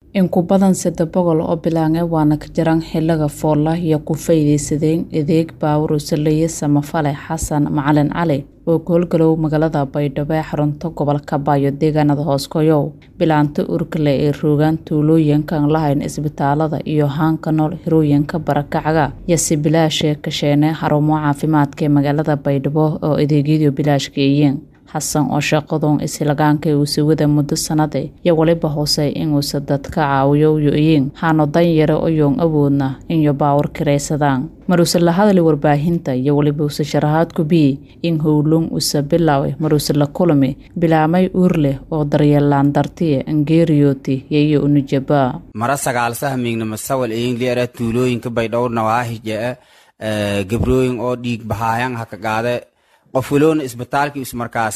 in ku badan saddex boqol oo bilaange waana ka jaran xiliga foolla iyo ku faa'iidaysadeen adeeg baawur usaleeye samafale xasan macalin cali oo ku howlgalow magaalada baydhabo ee xarunta gobolka baayo deegaanada hooskoyow bilaanta urkale ee roogaan tuulooyinkan lahayn isbitaalada iyo haanka nool hirooyinka barakacaga iyo si bilaashe kasheene xarumo caafimaadka ee magaalada baydhabo oo adeegyadu bilaashkeeyeen xasan oo shaqadun islagaanka uusa wada muddo sanade iyo weliba hoose inuusa dadka caawiyo yo-iyin haano danyare oyoon awoodna inyo baawar kiraysadaan maruuse la hadli warbaahinta iyo weliba usa sharaxaad ku biyi in howlun usa bilaawe maruuse la kulmi bilaamay uur leh oo daryeelaan dartiye angeeriyooti yayo unujabaa mara sagaalsaha miignama sawal eyngliara tuulooyinka baydhowr nawaahijee gabrooyin oo dhiig bahaayan haka qaade qof waloona isbitaalka is markaas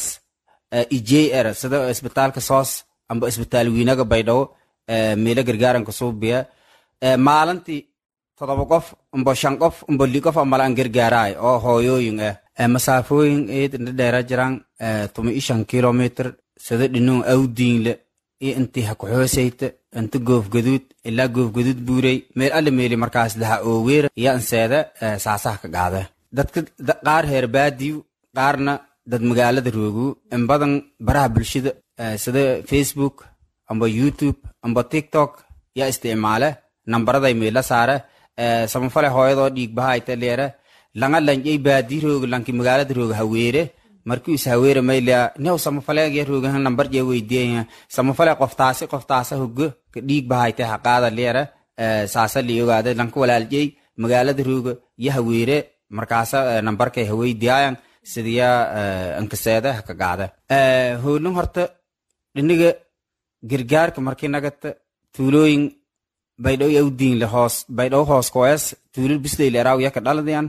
ijey era sida isbitaalka soos amba isbitaal wiinaga baydhabo meelo gargaaranka suubiya maalintii todoba qof umbo shan qof umbo li qof amala an gargaaraay oo hooyooyin ah masaafooyin eed indhadheera jiraan tuma i shan kilomitr sida dhinuu awdiinle iyo intii hakuxoosayta inta goofgaduud ilaa goofgaduud buurey meel alle meeli markaas laha ooweera iyo anseeda saasaha ka qaada dadka qaar heer baadiyu qaarna dad magaalada roogu in badan baraha bulshada sida facebook amba youtube amba tiktok yaa isticmaale nambaraday meela saare samafale hooyadoo dhiigbahaayta leere langa lanjay baadi rooga lanki magaalada rooga haweere markii is haweere maylia new samafaleegya roogaha nambar jee weydiiyaya samafale qoftaasi qoftaasa hogo ka dhiig bahayta haqaada leere saasa li ogaada lanka walaaljay magaalada rooga ya haweere markaasa nambarkay haweydiyayan sidiya ankaseeda haka qaada howlin horta dhiniga gargaarka markii nagata tuulooyin baydhow awdiinle hoos baydhow hoos koes tuulil bisleyle eraaw yaka dhaladayan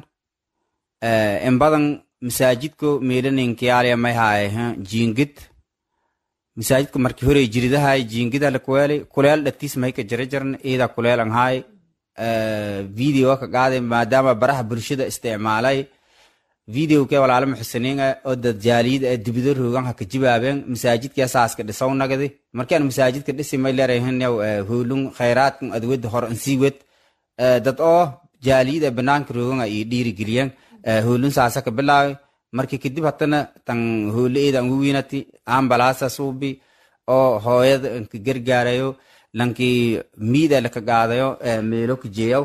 in badan masaajidko meelaninkiyaaliya may haaye jiingid masaajidka markii horey jiridahay jiingida lakuweeli kuleel dhatiis mayka jara jarna iida kuleel an haay video ka qaade maadaama baraha bulshada isticmaalay videoke walaalo muxusiniinga oo dad jaaliyada ee dibido roogan haka jibaabeen masaajidka saaska dhisaw nagadi markaan masaajidka dhisi may leerayahinew hoolun khayraadkan adweda hor ansiiwed dad oo jaaliyada banaanka roogan ay dhiirigeliyeen hoolun saasa ka bilaawe markii kadib hatana tan hoole eedan wiinati ambalaasa suubi oo hooyada ka gargaarayo lankii miida laka qaadayo meelo ka jeeyaw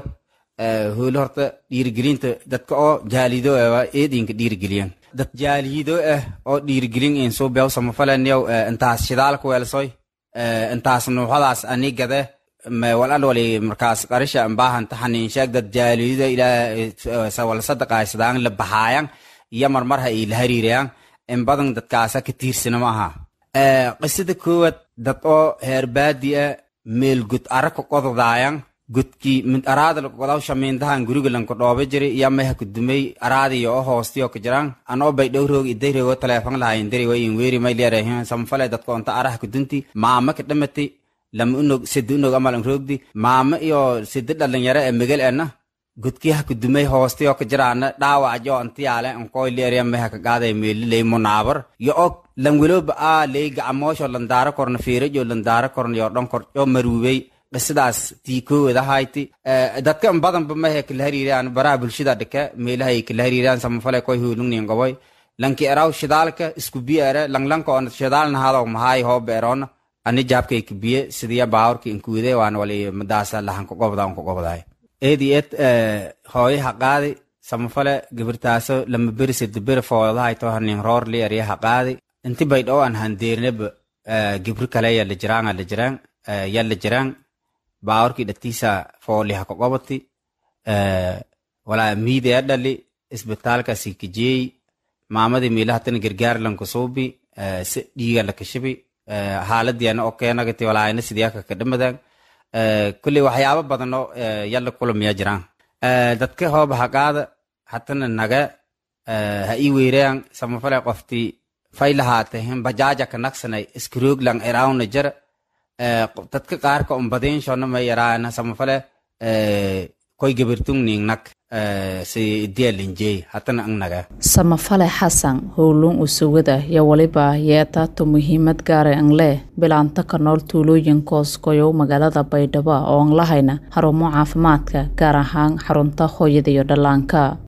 hoole horta dhiirigelinta dadka oo jaalido ah eedinka dhiirigeliyan dad jaalido ah oo dhiirigelin in soo beew samafalaniyow intaas shidaalka weelsoy intaas nuuxadaas anigade walal wali markaas qarisha ambaahan taxanin sheeg dad jaalido ilaa wala sadaqaysadaan la baxaayan iyo marmarha ay la hariirayaan in badan dadkaasa ka tiirsana ma aha qisada koowaad dad oo heer baadi ah meel gud araka qododaayan gudkii mid araada lagodaw shamiindahan guriga lanka dhooba jiri iyo mayha kudumey araadiyo oo hoostiyo ka jiraan anoo bay dhowroog idayrogo taleefon lahayn dari wayin weeri may leerahin samfale dadka onta araha kudunti maama ka dhamati lama unog sidi unog amalan roogdi maama iyo sidi dhalinyaro ee megal ena gudkii ha kudumey hoostiyo ka jiraana dhaawajo antiyaale ankoy leeriya mayha ka qaaday meeli ley munaabar yo og langwelooba a ley gacamoosho landaara korna fiirajo landaara korna yo dhon kor yo maruubey qisadaas tiikoowada hayti dadka in badanba mahe kala hariiraan baraha bulshada dhike meelahay kala hariiraan samafale koy hoolungnin goboy lanki eraw shidaalka isku biye ere langlanka on shidaalna hadaw mahaay hooba eroona ani jaabkay kabiye sidiya baawrka inkuude waan wali madaasa lahanka gobda onka gobdaay eedi et hooye haqaadi samafale gabirtaaso lama beri sidiberi foodahayto hanin roorli eriya haqaadi inti baydhoo an handeerneba gibri kale yalla jiraan alla jiraan yalla jiraan baawrki dhatiisa fooli haka qobati walaa miidaya dhali isbitaalkasi kajeey maamadii miilahatana gargaar lanka suubi si dhiiga lakashibi haaladiana oo keenagati walaayna sidiyaka ka dhamadan kulley waxyaabo badan oo yalla kulamiya jiraan dadka hooba haqaada hatana naga ha ii weerayaan samafale qofti fay lahaatehen bajaaja ka naqsanay iskarooglan eraawna jara dadka qaarka umbadeenshona ma yaraana samafale koy gabirtung ning nak si dialinjey hatana ang naga samafale xasan howluun usugada yo waliba yeetaato muhiimad gaara ang leh bilaanta ka nool tuulooyinkoos koyow magaalada baydhabo oo aan lahayna xarumo caafimaadka gaar ahaan xarunta hooyada iyo dhallaanka